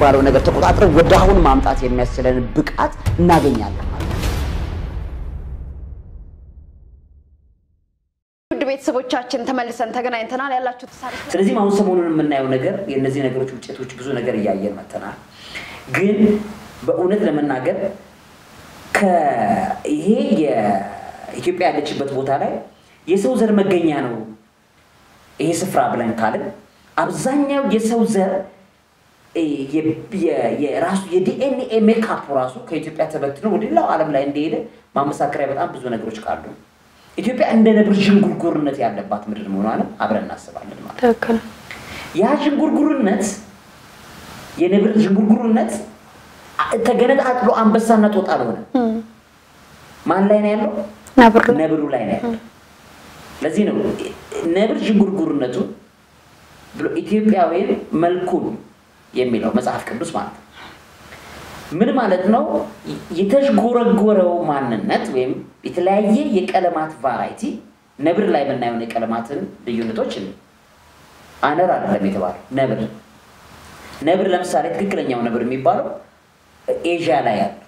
የሚባለው ነገር ተቆጣጥረን ወደ አሁን ማምጣት የሚያስችለን ብቃት እናገኛለን ማለት ነው። ውድ ቤተሰቦቻችን ተመልሰን ተገናኝተናል። ያላችሁ ተሳሪ ስለዚህ አሁን ሰሞኑን የምናየው ነገር የእነዚህ ነገሮች ውጤቶች ብዙ ነገር እያየን መተናል። ግን በእውነት ለመናገር ይሄ የኢትዮጵያ ያለችበት ቦታ ላይ የሰው ዘር መገኛ ነው ይሄ ስፍራ ብለን ካልን አብዛኛው የሰው ዘር የራሱ የዲኤንኤ ሜካፕ ራሱ ከኢትዮጵያ ተበትኖ ወደ ሌላው ዓለም ላይ እንደሄደ ማመሳከሪያ በጣም ብዙ ነገሮች ካሉ ኢትዮጵያ እንደ ነብር ዥንጉርጉርነት ያለባት ምድር መሆኗንም አብረን እናስባለን ማለት ነው። ትክክል ያ ዥንጉርጉርነት የነብር ዥንጉርጉርነት ተገነጣጥሎ አንበሳና ጦጣ አልሆነ። ማን ላይ ነው ያለው? ነብር ነብሩ ላይ ነው ያለው። ለዚህ ነው ነብር ዥንጉርጉርነቱ ብሎ ኢትዮጵያዊን መልኩን የሚለው መጽሐፍ ቅዱስ ማለት ነው። ምን ማለት ነው? የተዥጎረጎረው ማንነት ወይም የተለያየ የቀለማት ቫራይቲ ነብር ላይ የምናየውን የቀለማትን ልዩነቶች አነር አይደለም የተባለው ነብር ነብር ለምሳሌ ትክክለኛው ነብር የሚባለው ኤዥያ ላይ ያሉ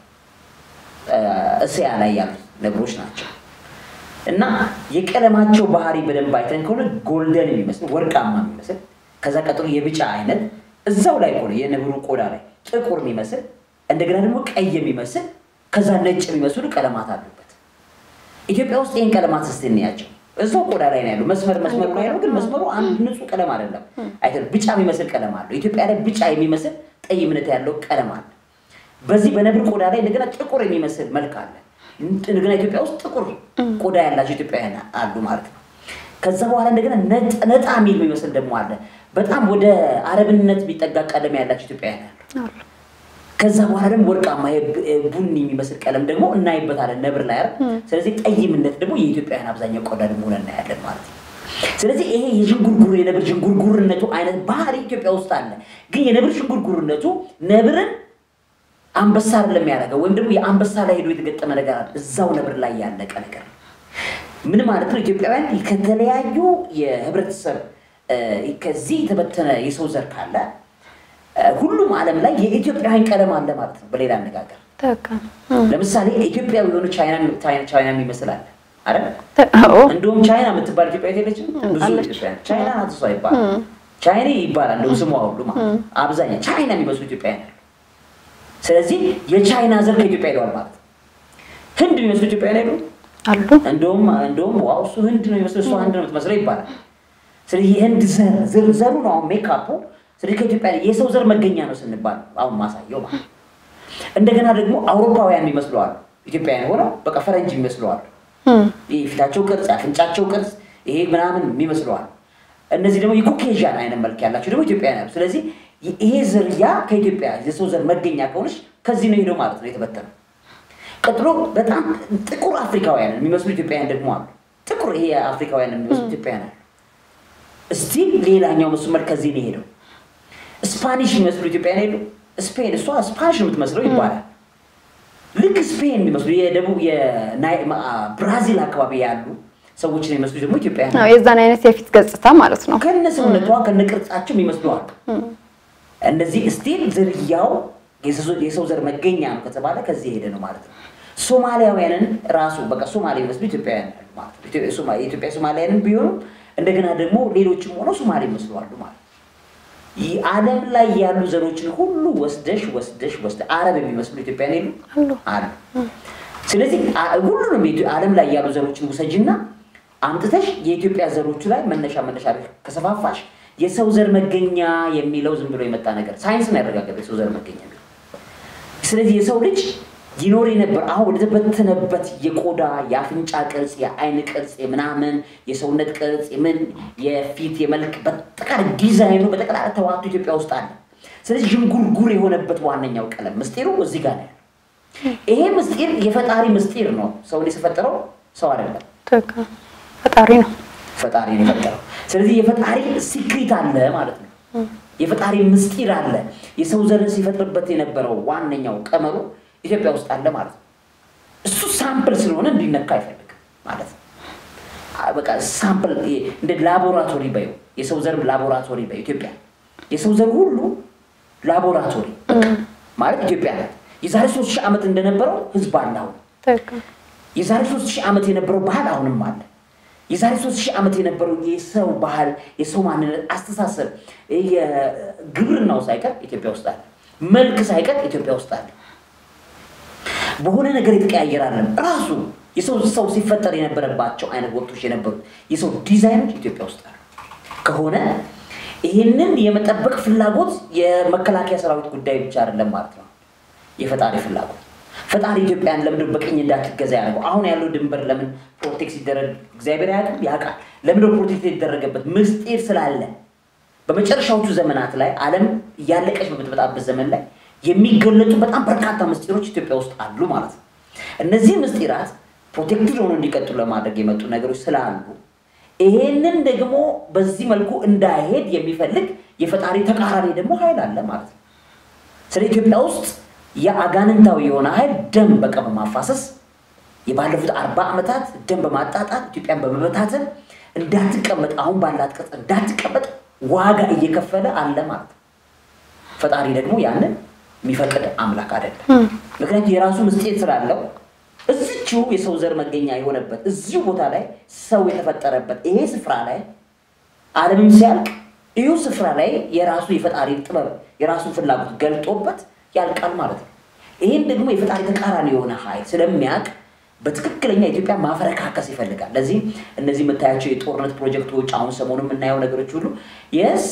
እስያ ላይ ያሉ ነብሮች ናቸው። እና የቀለማቸው ባህሪ በደንብ አይተን ከሆነ ጎልደን የሚመስል ወርቃማ የሚመስል ከዛ ቀጥሎ የቢጫ አይነት እዛው ላይ ሆነ የነብሩ ቆዳ ላይ ጥቁር የሚመስል እንደገና ደግሞ ቀይ የሚመስል ከዛ ነጭ የሚመስሉ ቀለማት አሉበት። ኢትዮጵያ ውስጥ ይህን ቀለማት እስቲ እንያቸው። እዛው ቆዳ ላይ ነው ያሉ መስመር መስመሩ ላይ ነው፣ ግን መስመሩ አንድ ንጹህ ቀለም አይደለም። አይተን ቢጫ የሚመስል ቀለም አለው። ኢትዮጵያ ላይ ቢጫ የሚመስል ጠይምነት ያለው ቀለም አለ። በዚህ በነብር ቆዳ ላይ እንደገና ጥቁር የሚመስል መልክ አለ። እንደገና ኢትዮጵያ ውስጥ ጥቁር ቆዳ ያላቸው ኢትዮጵያውያን አሉ ማለት ነው። ከዛ በኋላ እንደገና ነጣ የሚል የሚመስል ደግሞ አለ። በጣም ወደ አረብነት የሚጠጋ ቀለም ያላቸው ኢትዮጵያውያን አሉ። ከዛ በኋላ ደግሞ ወርቃማ ቡኒ የሚመስል ቀለም ደግሞ እናይበታለን ነብር ላይ አይደል። ስለዚህ ጠይምነት ደግሞ የኢትዮጵያውያን አብዛኛው ቆዳ ደግሞ ሆነ እናያለን ማለት ነው። ስለዚህ ይሄ የዥንጉርጉር የነብር ዥንጉርጉርነቱ አይነት ባህሪ ኢትዮጵያ ውስጥ አለ። ግን የነብር ዥንጉርጉርነቱ ነብርን አንበሳ አይደለም የሚያደርገው ወይም ደግሞ የአንበሳ ላይ ሄዶ የተገጠመ ነገር አለ። እዛው ነብር ላይ ያለቀ ነገር ነው። ምን ማለት ነው? ኢትዮጵያውያን ከተለያዩ የህብረተሰብ ከዚህ የተበተነ የሰው ዘር ካለ ሁሉም ዓለም ላይ የኢትዮጵያውያን ቀለም አለ ማለት ነው። በሌላ አነጋገር ለምሳሌ ኢትዮጵያዊ የሆኑ ቻይና የሚመስል አለ አይደል? እንደውም ቻይና የምትባል ኢትዮጵያ የለችም። ብዙ ኢትዮጵያ ቻይና ናት እሷ ይባላል። ቻይና ይባላል እንደው ስሟ ሁሉ ማለት ነው። አብዛኛው ቻይና የሚመስሉ ኢትዮጵያውያን አሉ። ስለዚህ የቻይና ዘር ከኢትዮጵያ ሄደዋል ማለት ነው። ህንድ የሚመስሉ ኢትዮጵያውያን ሄዱ አሉ። እንደውም እንደውም ዋው እሱ ህንድ ነው የሚመስለው እሷ ህንድ ነው የምትመስለው ይባላል። ስለዚህ የህንድ ዘር ዘሩ ነው አሁን ሜካፑ። ስለዚህ ከኢትዮጵያ የሰው ዘር መገኛ ነው ስንባል አሁን ማሳየው ማለት ነው። እንደገና ደግሞ አውሮፓውያን የሚመስሉ አሉ። ኢትዮጵያውያን ሆነው በቃ ፈረንጅ የሚመስሉ አሉ። ይህ ፊታቸው ቅርጽ፣ የአፍንጫቸው ቅርጽ ይሄ ምናምን የሚመስሉ አሉ። እነዚህ ደግሞ የኮኬዥያን አይነት መልክ ያላቸው ደግሞ ኢትዮጵያውያን አሉ። ስለዚህ ይሄ ዝርያ ከኢትዮጵያ የሰው ዘር መገኛ ከሆነች ከዚህ ነው ሄደው ማለት ነው የተበተነው። ቀጥሎ በጣም ጥቁር አፍሪካውያን የሚመስሉ ኢትዮጵያውያን ደግሞ አሉ። ጥቁር ይሄ አፍሪካውያን የሚመስሉ ኢትዮጵያውያን አሉ። እስቲ ሌላኛው መስመር ከዚህ ነው ሄደው ስፓኒሽ የሚመስሉ ኢትዮጵያውያን ሄዱ። ስፔን እሷ ስፓኒሽ ነው የምትመስለው ይባላል። ልክ ስፔን የሚመስሉ የደቡብ ብራዚል አካባቢ ያሉ ሰዎችን የሚመስሉ ደግሞ ኢትዮጵያውያን አዎ፣ የዛን አይነት የፊት ገጽታ ማለት ነው። ከነ ሰውነቷ ከነ ቅርጻቸው የሚመስሉ አሉ። እነዚህ ስቲል ዝርያው የሰው ዘር መገኛ ነው ከተባለ ከዚህ የሄደ ነው ማለት ነው። ሶማሊያውያንን ራሱ በቃ ሶማሌ የሚመስሉ ኢትዮጵያውያን አሉ ማለት ነው። የኢትዮጵያ ሶማሊያንን ቢሆኑ እንደገና ደግሞ ሌሎችም ሆነው ሶማሌ ይመስሉ አሉ ማለት ነው። ዓለም ላይ ያሉ ዘሮችን ሁሉ ወስደሽ ወስደሽ ወስደ አረብ የሚመስሉ ኢትዮጵያውያን የሉ አሉ። ስለዚህ ሁሉንም ዓለም ላይ ያሉ ዘሮችን ውሰጅና አምጥተሽ የኢትዮጵያ ዘሮቹ ላይ መነሻ መነሻ ከሰፋፋሽ የሰው ዘር መገኛ የሚለው ዝም ብሎ የመጣ ነገር ሳይንስን ያረጋገጠ የሰው ዘር መገኛ የሚለው ስለዚህ የሰው ልጅ ይኖር የነበር አሁን ወደተበተነበት የቆዳ የአፍንጫ ቅርጽ፣ የአይን ቅርጽ፣ የምናምን የሰውነት ቅርጽ፣ የምን የፊት የመልክ በጠቃላይ ዲዛይኑ በጠቅላላ ተዋቱ ኢትዮጵያ ውስጥ አለ። ስለዚህ ዥንጉርጉር የሆነበት ዋነኛው ቀለም ምስጢሩ እዚህ ጋር ነው ያለው። ይሄ ምስጢር የፈጣሪ ምስጢር ነው። ሰውን የፈጠረው ሰው አይደለም፣ ፈጣሪ ነው። ፈጣሪ ነው የፈጠረው። ስለዚህ የፈጣሪ ሲክሪት አለ ማለት ነው። የፈጣሪ ምስጢር አለ። የሰው ዘርን ሲፈጥርበት የነበረው ዋነኛው ቀመሩ ኢትዮጵያ ውስጥ አለ ማለት ነው። እሱ ሳምፕል ስለሆነ እንዲነካ አይፈልግም ማለት ነው። በቃ ሳምፕል እንደ ላቦራቶሪ በዩ የሰው ዘር ላቦራቶሪ በዩ ኢትዮጵያ የሰው ዘር ሁሉ ላቦራቶሪ ማለት ኢትዮጵያ ናት። የዛሬ ሶስት ሺህ ዓመት እንደነበረው ህዝብ አለ አሁን። ትክክል። የዛሬ ሶስት ሺህ ዓመት የነበረው ባህል አሁንም አለ። የዛሬ ሶስት ሺህ ዓመት የነበረው የሰው ባህል፣ የሰው ማንነት፣ አስተሳሰብ፣ የግብርናው ሳይቀር ኢትዮጵያ ውስጥ አለ። መልክ ሳይቀር ኢትዮጵያ ውስጥ አለ። በሆነ ነገር የተቀያየረ አይደለም። ራሱ የሰው ሰው ሲፈጠር የነበረባቸው አይነት ወቅቶች የነበሩት የሰው ዲዛይኖች ኢትዮጵያ ውስጥ አሉ ከሆነ ይህንን የመጠበቅ ፍላጎት የመከላከያ ሰራዊት ጉዳይ ብቻ አይደለም ማለት ነው። የፈጣሪ ፍላጎት ፈጣሪ ኢትዮጵያን ለምንድን በቅኝ እንዳትገዛ ያደርገው? አሁን ያለው ድንበር ለምን ፕሮቴክት ሲደረግ እግዚአብሔር ያውቃል ያውቃል። ለምንድን ፕሮቴክት የተደረገበት ምስጢር ስላለ በመጨረሻዎቹ ዘመናት ላይ ዓለም እያለቀች በምትመጣበት ዘመን ላይ የሚገለጡ በጣም በርካታ ምስጢሮች ኢትዮጵያ ውስጥ አሉ ማለት ነው። እነዚህ ምስጢራት ፕሮቴክትድ ሆኖ እንዲቀጥሉ ለማድረግ የመጡ ነገሮች ስላሉ ይሄንን ደግሞ በዚህ መልኩ እንዳይሄድ የሚፈልግ የፈጣሪ ተቃራኒ ደግሞ ኃይል አለ ማለት ነው። ስለ ኢትዮጵያ ውስጥ የአጋንንታዊ የሆነ ኃይል ደም በቃ በማፋሰስ የባለፉት አርባ ዓመታት ደም በማጣጣት ኢትዮጵያን በመበታተን እንዳትቀመጥ አሁን ባላት ቅርጽ እንዳትቀመጥ ዋጋ እየከፈለ አለ ማለት ነው። ፈጣሪ ደግሞ ያንን የሚፈቅድ አምላክ አይደለም። ምክንያቱም የራሱ ምስጢር ስላለው እዚችው የሰው ዘር መገኛ የሆነበት እዚሁ ቦታ ላይ ሰው የተፈጠረበት ይሄ ስፍራ ላይ ዓለምም ሲያልቅ ይሁ ስፍራ ላይ የራሱ የፈጣሪ ጥበብ የራሱን ፍላጎት ገልጦበት ያልቃል ማለት ነው። ይህን ደግሞ የፈጣሪ ተቃራኒ የሆነ ኃይል ስለሚያውቅ በትክክለኛ ኢትዮጵያ ማፈረካከስ ይፈልጋል። ለዚህ እነዚህ የምታያቸው የጦርነት ፕሮጀክቶች አሁን ሰሞኑ የምናየው ነገሮች ሁሉ የስ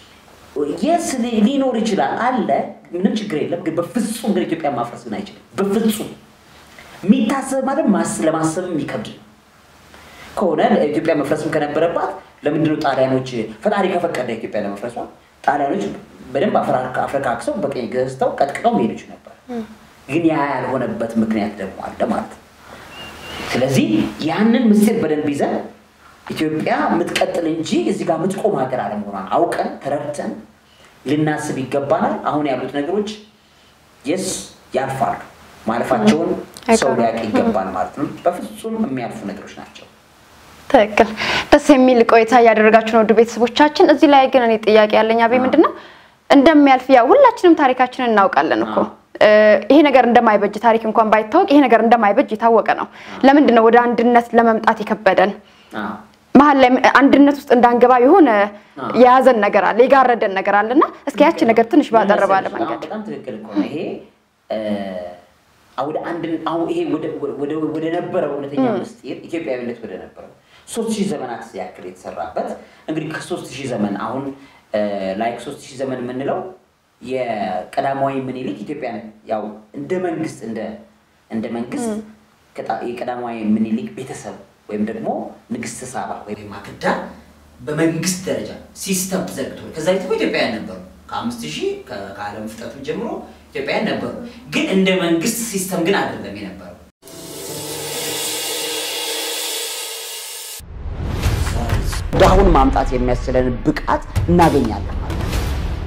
የስ ሊኖር ይችላል አለ፣ ምንም ችግር የለም። ግን በፍጹም ግን ኢትዮጵያ ማፍረስ ግን አይችልም። በፍጹም የሚታሰብ ማለት ማስ- ለማሰብም የሚከብድ ነው። ከሆነ ኢትዮጵያ መፍረስም ከነበረባት ለምንድነው ጣሊያኖች ፈጣሪ ከፈቀደ ኢትዮጵያ ለመፍረሷ ጣሊያኖች በደንብ አፈራካ- አፍረካክሰው በቀኝ ገዝተው ቀጥቅጠው መሄድ ይችሉ ነበር። ግን ያ ያልሆነበት ምክንያት ደግሞ አለ ማለት ነው። ስለዚህ ያንን ምስጢር በደንብ ይዘን ኢትዮጵያ የምትቀጥል እንጂ እዚህ ጋር የምትቆም ሀገር አለመሆኗን አውቀን ተረድተን ልናስብ ይገባናል። አሁን ያሉት ነገሮች የስ ያልፋሉ። ማለፋቸውን ሰው አይቀሩም። ሊያውቅ ይገባል ማለት ነው። በፍጹም የሚያልፉ ነገሮች ናቸው። ትክክል። ደስ የሚል ቆይታ እያደረጋችሁ ነው ውድ ቤተሰቦቻችን። እዚህ ላይ ግን እኔ ጥያቄ ያለኝ አቤ ምንድን ነው እንደሚያልፍ ያው ሁላችንም ታሪካችንን እናውቃለን እኮ እ፣ ይሄ ነገር እንደማይበጅ ታሪክ እንኳን ባይታወቅ ይሄ ነገር እንደማይበጅ የታወቀ ነው። ለምንድን ነው ወደ አንድነት ለመምጣት የከበደን? አዎ። መሀል ላይ አንድነት ውስጥ እንዳንገባ የሆነ አዎ። የያዘን ነገር አለ፣ የጋረደን ነገር አለ እና እስኪ ያቺ ነገር ትንሽ ባጠር ባለ ምን መሰለሽ፣ መንገድ አሁን በጣም ትክክል እኮ ነው። ይሄ እ፣ አሁን ወደ አንድ አሁን ይሄ ወደ ወደ ወደ ነበረው እውነተኛ ምስጢር ኢትዮጵያዊነት ወደ ነበረው ሶስት ሺህ ዘመናት ያክል የተሰራበት እንግዲህ ከሶስት ሺህ ዘመን አሁን ላይክ ሶስት ሺህ ዘመን የምንለው የቀዳማዊ ምኒልክ ኢትዮጵያን ያው እንደ መንግስት እንደ እንደ መንግስት ከጣ- የቀዳማዊ ምኒልክ ቤተሰብ ወይም ደግሞ ንግስት ሳባ ወይም ማክዳ በመንግስት ደረጃ ሲስተም ተዘርግቶ ከዛ ቤት እኮ ኢትዮጵያውያን ነበሩ። ከአምስት ሺህ ከ- ከዓለም ፍጥረቱ ጀምሮ ኢትዮጵያውያን ነበሩ። ግን እንደ መንግስት ሲስተም ግን አይደለም የነበረው። ወደ አሁን ማምጣት የሚያስችለን ብቃት እናገኛለን ማለት ነው።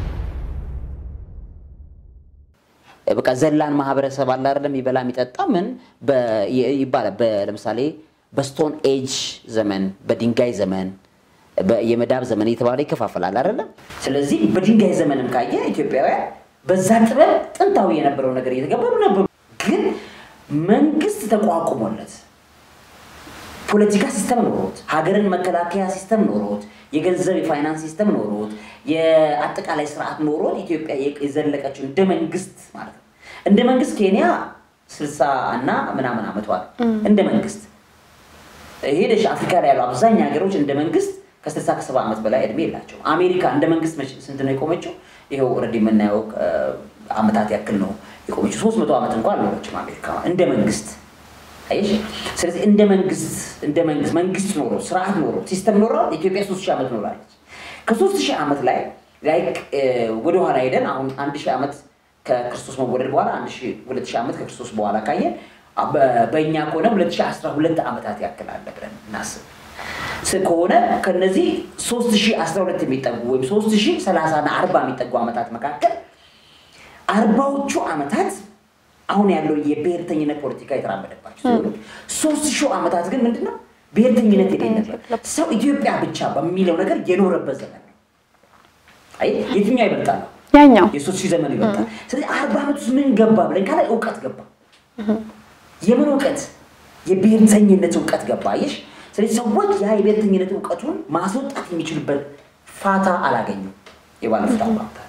በቃ ዘላን ማህበረሰብ አለ አይደለም፣ ይበላ የሚጠጣ ምን በ- ይ- ይባላል። በ- ለምሳሌ በስቶን ኤጅ ዘመን፣ በድንጋይ ዘመን፣ በ- የመዳብ ዘመን እየተባለ ይከፋፈላል አይደለም። ስለዚህ በድንጋይ ዘመንም ካየ ኢትዮጵያውያን በዛ ጥበብ ጥንታዊ የነበረው ነገር እየተገበሩ ነበሩ። ግን መንግስት ተቋቁሞለት ፖለቲካ ሲስተም ኖሮት ሀገርን መከላከያ ሲስተም ኖሮት የገንዘብ የፋይናንስ ሲስተም ኖሮት የአጠቃላይ ስርዓት ኖሮት ኢትዮጵያ የዘለቀችው እንደ መንግስት ማለት ነው። እንደ መንግስት ኬንያ ስልሳ እና ምናምን አመቷል እንደ መንግስት ሄደሽ አፍሪካ ላይ ያሉ አብዛኛው ሀገሮች እንደ መንግስት ከስልሳ ከሰባ ዓመት በላይ እድሜ የላቸው። አሜሪካ እንደ መንግስት መቼ ስንት ነው የቆመችው? ይኸው ኦልሬዲ የምናየው እ፣ አመታት ያክል ነው የቆመችው። ሶስት መቶ ዓመት እንኳን አልኖረችም አሜሪካ እንደ መንግስት አየሽ። ስለዚህ እንደ መንግስት እንደ መንግስት መንግስት ኖሮ ስርዓት ኖሮ ሲስተም ኖሮ ኢትዮጵያ ሶስት ሺህ ዓመት ኖራለች። ከሶስት ሺህ ዓመት ላይ ላይክ ወደኋላ ሄደን አሁን አንድ ሺህ ዓመት ከክርስቶስ መወለድ በኋላ አንድ ሺህ ሁለት ሺህ ዓመት ከክርስቶስ በኋላ ካየን በ- በእኛ ከሆነ ሁለት ሺህ አስራ ሁለት ዓመታት ያክል አለ ብለን እናስብ ስ- ከሆነ ከነዚህ ሶስት ሺህ አስራ ሁለት የሚጠጉ ወይም ሶስት ሺህ ሰላሳ እና አርባ የሚጠጉ ዓመታት መካከል አርባዎቹ ዓመታት አሁን ያለው የብሔርተኝነት ፖለቲካ የተራመደባቸው ሲሆኑ ሶስት ሺህ ዓመታት ግን ምንድነው ብሔርተኝነት የሌለበት ሰው ኢትዮጵያ ብቻ በሚለው ነገር የኖረበት ዘመን ነው። አይ የትኛው ይበልጣል ነው? ያኛው የሶስት ሺህ ዘመን ይበልጣል። ስለዚህ አርባ ዓመት ውስጥ ምን ገባ ብለን ካለ እውቀት ገባ። የምን እውቀት? የብሔርተኝነት እውቀት ገባ። አየሽ፣ ስለዚህ ሰዎች ያ የብሔርተኝነት እውቀቱን ማስወጣት የሚችሉበት ፋታ አላገኙም። የባለፉት አርባ ዓመታት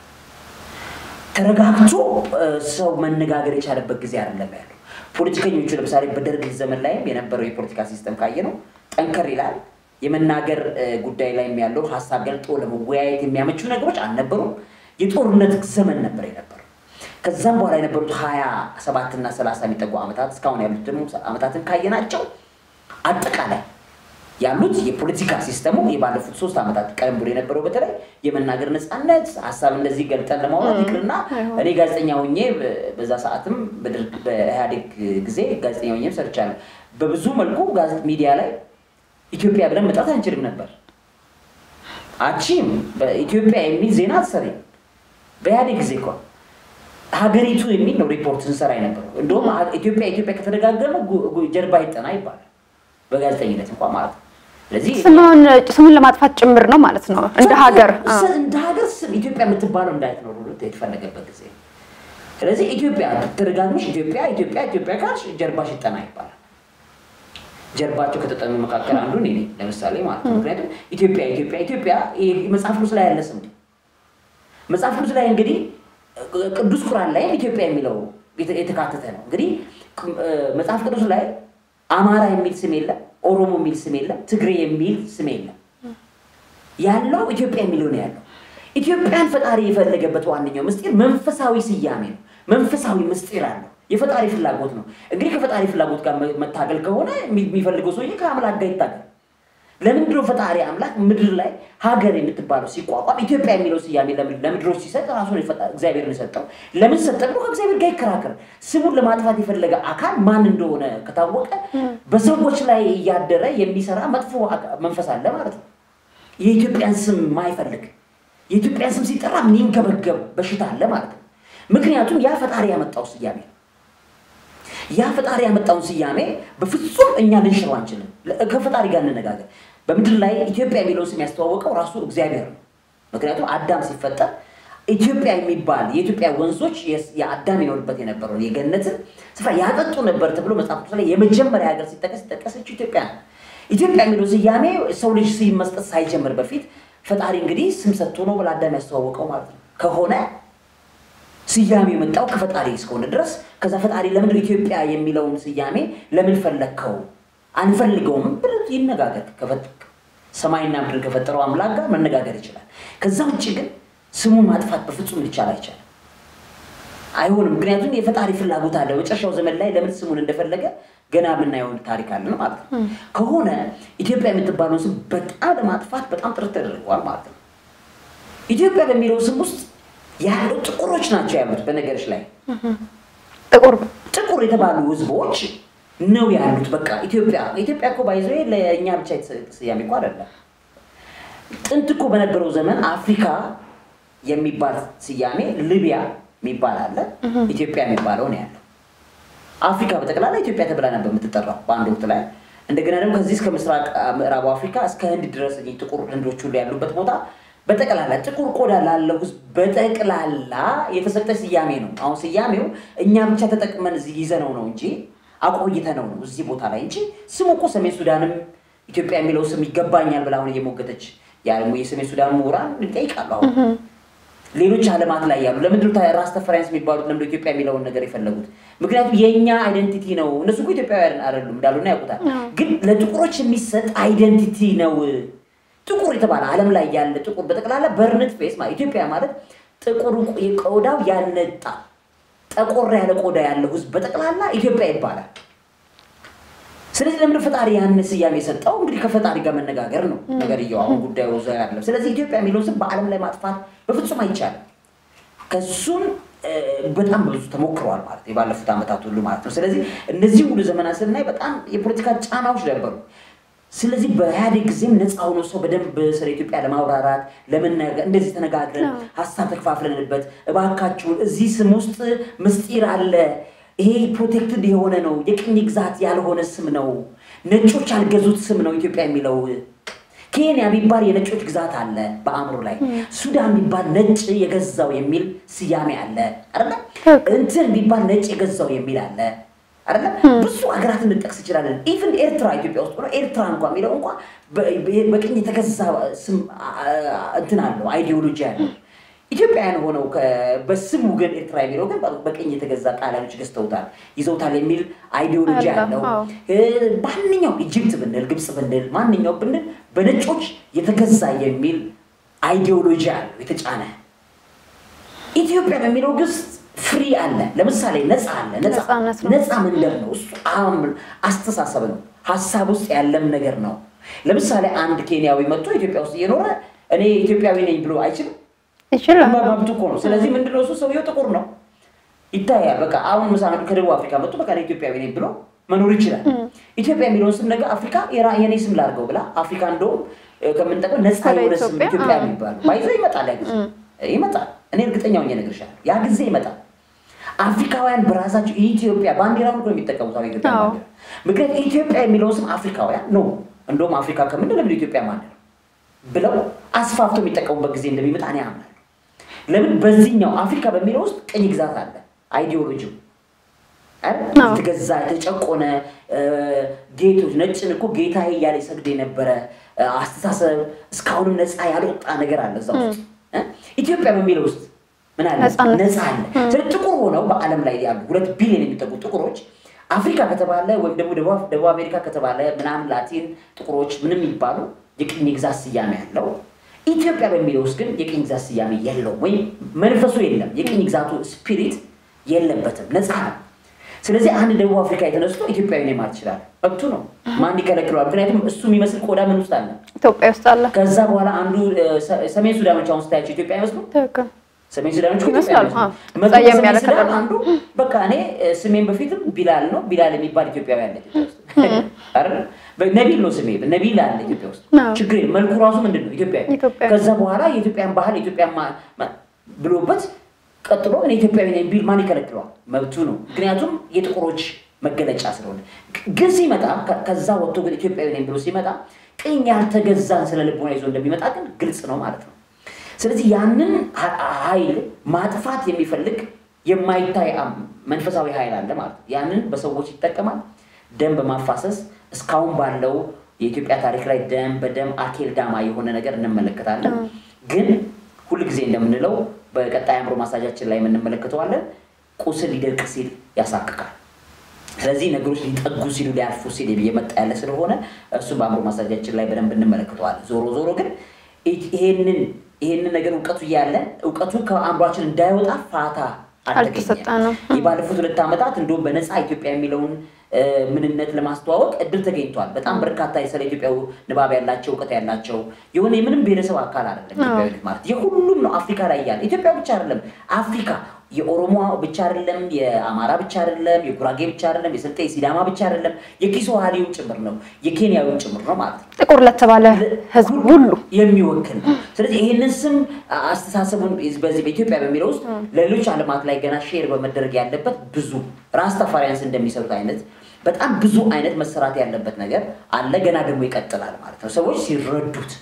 ተረጋግቶ እ፣ ሰው መነጋገር የቻለበት ጊዜ አይደለም ያለው። ፖለቲከኞቹ ለምሳሌ በደርግ ዘመን ላይም የነበረው የፖለቲካ ሲስተም ካየ ነው ጠንከር ይላል። የመናገር እ፣ ጉዳይ ላይም ያለው ሀሳብ ገልጦ ለመወያየት የሚያመቹ ነገሮች አልነበሩም። የጦርነት ዘመን ነበር የነበረው። ከዛም በኋላ የነበሩት ሀያ ሰባት እና ሰላሳ የሚጠጉ ዓመታት እስካሁን ያሉት ደግሞ ዓመታትን ካየናቸው አጠቃላይ ያሉት የፖለቲካ ሲስተሙ የባለፉት ሶስት ዓመታት ቀደም ብሎ የነበረው በተለይ የመናገር ነፃነት ሀሳብ እንደዚህ ገልጠን ለማውራት ይቅርና እኔ ጋዜጠኛ ሆኜ በ- በዛ ሰዓትም በደርግ በኢህአዴግ ጊዜ ጋዜጠኛ ሆኜም ሰርቻለሁ። በብዙ መልኩ ጋዜጥ ሚዲያ ላይ ኢትዮጵያ ብለን መጥራት አንችልም ነበር። አቺም በኢትዮጵያ የሚል ዜና አትሰሪም። በኢህአዴግ ጊዜ እኮ ሀገሪቱ የሚል ነው ሪፖርት ስንሰራ የነበረው። እንደውም ሀ- ኢትዮጵያ ኢትዮጵያ ከተደጋገመ ጉ- ጉ- ጀርባ ይጠና ይባላል በጋዜጠኝነት እንኳን ማለት ነው። ስለዚህ ስሙን ስሙን ለማጥፋት ጭምር ነው ማለት ነው እንደ ሀገር አ። ስ- እንደ ሀገር ስም ኢትዮጵያ የምትባለው እንዳይትኖሩ የተፈለገበት ጊዜ ነው። ስለዚህ ኢትዮጵያ ተደጋግመሽ ኢትዮጵያ ኢትዮጵያ ኢትዮጵያ ካልሽ ጀርባሽ ይጠና ይባላል። ጀርባቸው ከተጠኑ መካከል አንዱ እኔ ነኝ ለምሳሌ ማለት ነው። ምክንያቱም ኢትዮጵያ ኢትዮጵያ ኢትዮጵያ ይሄ መጽሐፍ ቅዱስ ላይ ያለ ስም ነው። መጽሐፍ ቅዱስ ላይ እንግዲህ ቅዱስ ቁርአን ላይም ኢትዮጵያ የሚለው የተ- የተካተተ ነው። እንግዲህ ቅ- እ፣ መጽሐፍ ቅዱስ ላይ አማራ የሚል ስም የለም፣ ኦሮሞ የሚል ስም የለም፣ ትግሬ የሚል ስም የለም። ያለው ኢትዮጵያ የሚለው ነው ያለው። ኢትዮጵያን ፈጣሪ የፈለገበት ዋነኛው ምስጢር መንፈሳዊ ስያሜ ነው። መንፈሳዊ ምስጢር አለው። የፈጣሪ ፍላጎት ነው። እንግዲህ ከፈጣሪ ፍላጎት ጋር መ- መታገል ከሆነ የሚ- የሚፈልገው ሰውዬ ከአምላክ ጋር ይታገል። ለምንድን ነው ፈጣሪ አምላክ ምድር ላይ ሀገር የምትባለው ሲቋቋም ኢትዮጵያ የሚለው ስያሜ ለምድ- ለምድሮች ሲሰጥ ራሱን የፈጣ- እግዚአብሔርን የሰጠው ለምን ሰጠ ብሎ ከእግዚአብሔር ጋር ይከራከር። ስሙን ለማጥፋት የፈለገ አካል ማን እንደሆነ ከታወቀ በሰዎች ላይ እያደረ የሚሰራ መጥፎ አካ- መንፈስ አለ ማለት ነው። የኢትዮጵያን ስም ማይፈልግ የኢትዮጵያን ስም ሲጠራ የሚንገበገብ በሽታ አለ ማለት ነው። ምክንያቱም ያ ፈጣሪ ያመጣው ስያሜ ነው። ያ ፈጣሪ ያመጣውን ስያሜ በፍጹም እኛ ልንሽረው አንችልም። ለ- ከፈጣሪ ጋር እንነጋገር። በምድር ላይ ኢትዮጵያ የሚለውን ስም ያስተዋወቀው ራሱ እግዚአብሔር ነው። ምክንያቱም አዳም ሲፈጠር ኢትዮጵያ የሚባል የኢትዮጵያ ወንዞች የስ- የአዳም ይኖርበት የነበረውን የገነትን ስፍራ ያጠጡ ነበር ተብሎ መጽሐፍ ቅዱስ ላይ የመጀመሪያ ሀገር ሲጠቀስ ሲጠቀሰችው ኢትዮጵያ ነው። ኢትዮጵያ የሚለው ስያሜ ሰው ልጅ ስም መስጠት ሳይጀምር በፊት ፈጣሪ እንግዲህ ስም ሰጥቶ ነው ለአዳም ያስተዋወቀው ማለት ነው ከሆነ ስያሜ የመጣው ከፈጣሪ እስከሆነ ድረስ ከዛ ፈጣሪ ለምን ኢትዮጵያ የሚለውን ስያሜ ለምን ፈለግከው? አንፈልገውም ብሎ ይነጋገር። ከፈ- ሰማይና ምድር ከፈጠረው አምላክ ጋር መነጋገር ይችላል። ከዛ ውጭ ግን ስሙን ማጥፋት በፍጹም ሊቻል አይቻልም፣ አይሆንም። ምክንያቱም የፈጣሪ ፍላጎት አለ። መጨረሻው ዘመን ላይ ለምን ስሙን እንደፈለገ ገና የምናየውን ታሪክ አለን ማለት ነው። ከሆነ ኢትዮጵያ የምትባለውን ስም በጣም ለማጥፋት በጣም ጥረት ተደርጓል ማለት ነው። ኢትዮጵያ በሚለው ስም ውስጥ ያሉ ጥቁሮች ናቸው ያሉት። በነገሮች ላይ ጥቁር ጥቁር የተባሉ ህዝቦች ነው ያሉት። በቃ ኢትዮጵያ ኢትዮጵያ እኮ ባይዘ ለእኛ ብቻ የተሰጠ ስያሜ እኮ አይደለም። ጥንት እኮ በነበረው ዘመን አፍሪካ የሚባል ስያሜ ሊቢያ የሚባል አለ፣ ኢትዮጵያ የሚባለው ነው ያለው። አፍሪካ በጠቅላላ ኢትዮጵያ ተብላ ነበር የምትጠራው በአንድ ወቅት ላይ። እንደገና ደግሞ ከዚህ እስከ ምስራቅ አ, ምዕራቡ አፍሪካ እስከ ህንድ ድረስ እኚህ ጥቁር ህንዶች ሁሉ ያሉበት ቦታ በጠቅላላ ጥቁር ቆዳ ላለው ህዝብ በጠቅላላ የተሰጠ ስያሜ ነው። አሁን ስያሜው እኛ ብቻ ተጠቅመን እዚህ ይዘነው ነው እንጂ አቆይተነው ነው እዚህ ቦታ ላይ እንጂ ስሙ እኮ ሰሜን ሱዳንም ኢትዮጵያ የሚለው ስም ይገባኛል ብላ አሁን እየሞገተች ያለ የሰሜን ሱዳን ምሁራን ይጠይቃሉ አሁን ሌሎች ዓለማት ላይ ያሉ ለምንድን ነው ራስ ተፈራንስ የሚባሉት ለምንድን ነው ኢትዮጵያ የሚለውን ነገር የፈለጉት? ምክንያቱም የእኛ አይደንቲቲ ነው። እነሱ እኮ ኢትዮጵያውያን አይደሉም እንዳሉና ያውቁታል። ግን ለጥቁሮች የሚሰጥ አይደንቲቲ ነው። ጥቁር የተባለ ዓለም ላይ ያለ ጥቁር በጠቅላላ በርንት ፌስ ማለት ኢትዮጵያ ማለት ጥቁር ቆዳው ያልነጣ ጠቆር ያለ ቆዳ ያለው ህዝብ በጠቅላላ ኢትዮጵያ ይባላል። ስለዚህ ለምን ፈጣሪ ያን ስያሜ የሰጠው? እንግዲህ ከፈጣሪ ጋር መነጋገር ነው ነገርየው። አሁን ጉዳዩ እዛ ያለም። ስለዚህ ኢትዮጵያ የሚለውን ስም በዓለም ላይ ማጥፋት በፍጹም አይቻልም። ከሱም እ፣ በጣም ብዙ ተሞክረዋል ማለት ነው፣ የባለፉት ዓመታት ሁሉ ማለት ነው። ስለዚህ እነዚህ ሁሉ ዘመናት ስናይ በጣም የፖለቲካ ጫናዎች ነበሩ። ስለዚህ በኢህአዴግ ጊዜም ነፃ ሆኖ ሰው በደንብ ስለ ኢትዮጵያ ለማብራራት ለመናገር እንደዚህ ተነጋግረን ሀሳብ ተከፋፍለንበት እባካችሁን እዚህ ስም ውስጥ ምስጢር አለ ይሄ ፕሮቴክትድ የሆነ ነው፣ የቅኝ ግዛት ያልሆነ ስም ነው፣ ነጮች ያልገዙት ስም ነው ኢትዮጵያ የሚለው ኬንያ የሚባል የነጮች ግዛት አለ በአእምሮ ላይ። ሱዳን የሚባል ነጭ የገዛው የሚል ስያሜ አለ አይደለ? እንትን የሚባል ነጭ የገዛው የሚል አለ አይደለ? ብዙ ሀገራትን ልንጠቅስ እንችላለን። ኢቭን ኤርትራ ኢትዮጵያ ውስጥ ሆኖ ኤርትራ እንኳ የሚለው እንኳ በ- በቅኝ የተገዛ ስም አ- እንትን አለው አይዲዮሎጂ አለው። ኢትዮጵያውያን ሆነው ከ- በስሙ ግን ኤርትራ የሚለው ግን በቅኝ የተገዛ ጣሊያኖች ገዝተውታል ይዘውታል የሚል አይዲዮሎጂ አለ፣ አለው። አዎ። እ፣ ማንኛውም ኢጅፕት ብንል ግብፅ ብንል ማንኛውም ብንል በነጮች የተገዛ የሚል አይዲዮሎጂ አለው የተጫነ። ኢትዮጵያ በሚለው ግስ ፍሪ አለ። ለምሳሌ ነፃ አለ። ነፃ ነፃነት ነው። ነፃ መንደር ነው። እሱ አም- አስተሳሰብ ነው። ሀሳብ ውስጥ ያለም ነገር ነው። ለምሳሌ አንድ ኬንያዊ መጥቶ ኢትዮጵያ ውስጥ እየኖረ እኔ ኢትዮጵያዊ ነኝ ብሎ አይችልም። ይችላል። መብቱ እኮ ነው። ስለዚህ ምንድነው እሱ ሰውየው ጥቁር ነው ይታያል። በቃ አሁን ምሳ ከደቡብ አፍሪካ መጥቶ በቃ እኔ ኢትዮጵያዊ ነኝ ብሎ መኖር ይችላል። ኢትዮጵያ የሚለውን ስም ነገ አፍሪካ የራ- የኔ ስም ላድርገው ብላ አፍሪካ እንደውም እ፣ ከምንጠቀም ነፃ ወደ የሆነ ስም ኢትዮጵያ፣ ኢትዮጵያ አዎ። የሚባል ባይዞ ይመጣል። ያ ጊዜ ይመጣል። እኔ እርግጠኛ ሆኜ እነግርሻለሁ። ያ ጊዜ ይመጣል። አፍሪካውያን በራሳቸው የኢትዮጵያ ባንዲራውን እኮ ነው የሚጠቀሙት። አሁን የኢትዮጵያ አዎ። ባንዲራ ምክንያቱም ኢትዮጵያ የሚለውን ስም አፍሪካውያን ነው እንደውም አፍሪካ ከምንድን ለምን ኢትዮጵያ ማለት ነው ብለው አስፋፍቶ የሚጠቀሙበት ጊዜ እንደሚመጣ እኔ አምናለሁ። ለምን በዚህኛው አፍሪካ በሚለው ውስጥ ቅኝ ግዛት አለ አይዲዮሎጂው አይደል? አዎ። የተገዛ የተጨቆነ እ፣ ጌቶች ነጭን እኮ ጌታዬ እያለ ይሰግድ የነበረ እ፣ አስተሳሰብ እስካሁንም ነፃ ያልወጣ ነገር አለ እዛ ውስጥ እ? ኢትዮጵያ በሚለው ውስጥ ምን አለ? ነፃነት። ነፃ አለ። ስለዚህ ጥቁር ሆነው በዓለም ላይ ያሉ ሁለት ቢሊዮን የሚጠጉ ጥቁሮች አፍሪካ ከተባለ ወይም ደግሞ ደቡብ ደቡብ አሜሪካ ከተባለ ምናምን ላቲን ጥቁሮች ምንም የሚባሉ የቅኝ ግዛት ስያሜ ያለው ኢትዮጵያ በሚለው ውስጥ ግን የቅኝ ግዛት ስያሜ የለውም፣ ወይም መንፈሱ የለም። የቅኝ ግዛቱ ስፒሪት የለበትም፣ ነፃ ነው። ስለዚህ አንድ ደቡብ አፍሪካ የተነስቶ ኢትዮጵያዊ ነኝ ማለት ይችላል። መብቱ ነው። ማን ይከለክለዋል? ምክንያቱም እሱ የሚመስል ቆዳ ምን ውስጥ አለ። ኢትዮጵያ ውስጥ አለ። ከዛ በኋላ አንዱ እ፣ ሰ- ሰሜን ሱዳኖች አሁን ስታያቸው ኢትዮጵያ አይመስሉም? ትክክል። ሰሜን ሱዳኖች እኮ ይመስላሉ። ኢትዮጵያ አዎ። አይመስሉም። መቶ ጸየም ከሰሜን ያለ ሱዳን ከለር ነው። አንዱ በቃ እኔ እ፣ ስሜን በፊትም ቢላል ነው። ቢላል የሚባል ኢትዮጵያዊ አለ ኢትዮጵያ ውስጥ አይደል? በ- ነቢል ነው ስሜ ነቢል አለ ኢትዮጵያ ውስጥ አዎ። ችግር የለም። መልኩ ራሱ ምንድን ነው ኢትዮጵያዊ። ኢትዮጵያዊ። ከዛ በኋላ የኢትዮጵያን ባህል የኢትዮጵያን ማ- ማ- ብሎበት ቀጥሎ እኔ ኢትዮጵያዊ ነኝ ቢል ማን ይከለክለዋል? መብቱ ነው። ምክንያቱም የጥቁሮች መገለጫ ስለሆነ። ግን ሲመጣ ከ- ከዛ ወጥቶ ግን ኢትዮጵያዊ ነኝ ብሎ ሲመጣ ቅኝ ያልተገዛን ስለ ልቦና ይዞ እንደሚመጣ ግን ግልጽ ነው ማለት ነው። ስለዚህ ያንን ሀ- ኃይል ማጥፋት የሚፈልግ የማይታይ አም- መንፈሳዊ ኃይል አለ ማለት ነው። ያንን በሰዎች ይጠቀማል። ደም በማፋሰስ እስካሁን ባለው የኢትዮጵያ ታሪክ ላይ ደም በደም አኬል ዳማ የሆነ ነገር እንመለከታለን። ግን ሁልጊዜ እንደምንለው በቀጣይ አእምሮ ማሳጃችን ላይ የምንመለከተዋለን። ቁስል ሊደርቅ ሲል ያሳክካል። ስለዚህ ነገሮች ሊጠጉ ሲሉ ሊያልፉ ሲል እየመጣ ያለ ስለሆነ እሱም በአእምሮ ማሳጃችን ላይ በደንብ እንመለከተዋለን። ዞሮ ዞሮ ግን ይሄንን ይሄንን ነገር እውቀቱ እያለን እውቀቱ ከአእምሯችን እንዳይወጣ ፋታ አልተሰጠንም። አልተገኘም። የባለፉት ሁለት ዓመታት እንደውም በነፃ ኢትዮጵያ የሚለውን እ፣ ምንነት ለማስተዋወቅ እድል ተገኝቷል። በጣም በርካታ ስለ ኢትዮጵያ ንባብ ያላቸው እውቀት ያላቸው የሆነ የምንም ብሔረሰብ አካል አይደለም ኢትዮጵያዊነት ማለት የሁሉም ነው። አፍሪካ ላይ ያለ ኢትዮጵያ ብቻ አይደለም፣ አፍሪካ የኦሮሞ ብቻ አይደለም፣ የአማራ ብቻ አይደለም፣ የጉራጌ ብቻ አይደለም፣ የስልጤ የሲዳማ ብቻ አይደለም፣ የኪስዋሂሊውም ጭምር ነው፣ የኬንያዊም ጭምር ነው ማለት ነው። ጥቁር ለተባለ ህዝብ ሁሉ የሚወክል ነው። ስለዚህ ይህንን ስም አስተሳሰቡን በዚህ በኢትዮጵያ በሚለው ውስጥ ለሌሎች ዓለማት ላይ ገና ሼር በመደረግ ያለበት ብዙ ራስታፋሪያንስ እንደሚሰሩት አይነት በጣም ብዙ አይነት መሰራት ያለበት ነገር አለ። ገና ደግሞ ይቀጥላል ማለት ነው። ሰዎች ሲረዱት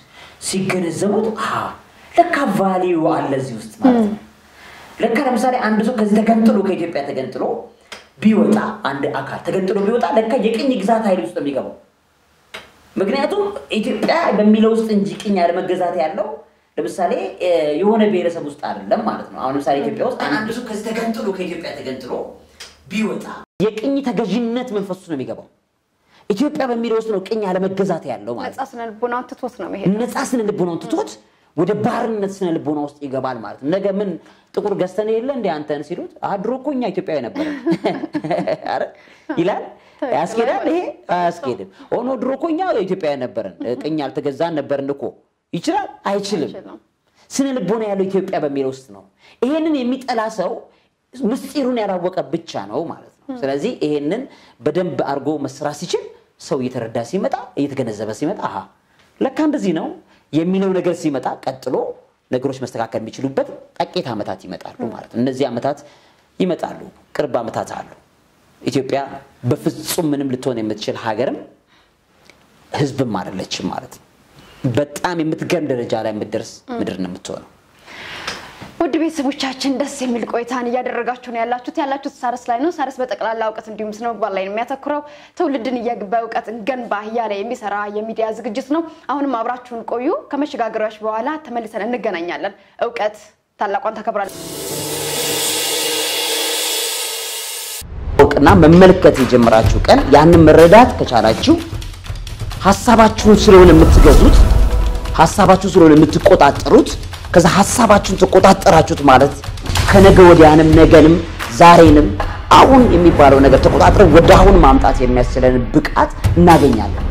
ሲገነዘቡት አ ለካ ቫሊዩ አለ እዚህ ውስጥ ማለት ነው። ለካ ለምሳሌ አንድ ሰው ከዚህ ተገንጥሎ ከኢትዮጵያ ተገንጥሎ ቢወጣ አንድ አካል ተገንጥሎ ቢወጣ ለካ የቅኝ ግዛት ኃይል ውስጥ ነው የሚገባው። ምክንያቱም ኢትዮጵያ በሚለው ውስጥ እንጂ ቅኝ ያለመገዛት ያለው ለምሳሌ እ፣ የሆነ ብሔረሰብ ውስጥ አይደለም ማለት ነው። አሁን ለምሳሌ ኢትዮጵያ ውስጥ አንድ ሰው ከዚህ ተገንጥሎ ከኢትዮጵያ ተገንጥሎ ቢወጣ የቅኝ ተገዥነት መንፈስ ውስጥ ነው የሚገባው። ኢትዮጵያ በሚለው ውስጥ ነው ቅኝ ያለመገዛት ያለው ማለት ነው። ነጻ ስነ ልቦናውን ትቶት ነው መሄድ ነፃ ስነ ልቦናውን ትቶት ወደ ባርነት ስነ ልቦና ውስጥ ይገባል ማለት ነው። ነገ ምን ጥቁር ገዝተን የለ እንደ አንተን ሲሉት አድሮ እኮ እኛ ኢትዮጵያዊ ነበረ ይላል። ያስኬዳል? ይሄ አያስኬድም። ሆኖ ድሮ እኮ እኛ ኢትዮጵያዊ ነበርን፣ ቅኝ አልተገዛን ነበርን እኮ ይችላል? አይችልም። አይችልም። ስነ ልቦና ያለው ኢትዮጵያ በሚለው ውስጥ ነው። ይሄንን የሚጠላ ሰው ምስጢሩን ያላወቀ ብቻ ነው ማለት ነው። ስለዚህ ይሄንን በደንብ አድርጎ መስራት ሲችል ሰው እየተረዳ ሲመጣ እየተገነዘበ ሲመጣ አሃ ለካ እንደዚህ ነው የሚለው ነገር ሲመጣ ቀጥሎ ነገሮች መስተካከል የሚችሉበት ጥቂት ዓመታት ይመጣሉ ማለት ነው። እነዚህ ዓመታት ይመጣሉ፣ ቅርብ ዓመታት አሉ። ኢትዮጵያ በፍጹም ምንም ልትሆን የምትችል ሀገርም ህዝብም አይደለችም ማለት ነው። በጣም የምትገርም ደረጃ ላይ የምትደርስ ምድር ነው የምትሆነው። ውድ ቤተሰቦቻችን ደስ የሚል ቆይታን እያደረጋችሁ ነው ያላችሁት። ያላችሁት ሳረስ ላይ ነው። ሳረስ በጠቅላላ እውቀት እንዲሁም ስነ ምግባር ላይ ነው የሚያተኩረው። ትውልድን እየ- በእውቀት ገንባ እያለ የሚሰራ የሚዲያ ዝግጅት ነው። አሁንም አብራችሁን ቆዩ። ከመሸጋገሪያዎች በኋላ ተመልሰን እንገናኛለን። እውቀት ታላቋን ታከብራለች። ማወቅና መመልከት የጀመራችሁ ቀን ያንን መረዳት ከቻላችሁ ሀሳባችሁን ስለሆነ የምትገዙት ሀሳባችሁን ስለሆነ የምትቆጣጠሩት ከዛ ሀሳባችሁን ተቆጣጠራችሁት ማለት ከነገ ወዲያንም ነገንም ዛሬንም አሁን የሚባለው ነገር ተቆጣጥረን ወደ አሁን ማምጣት የሚያስችለን ብቃት እናገኛለን።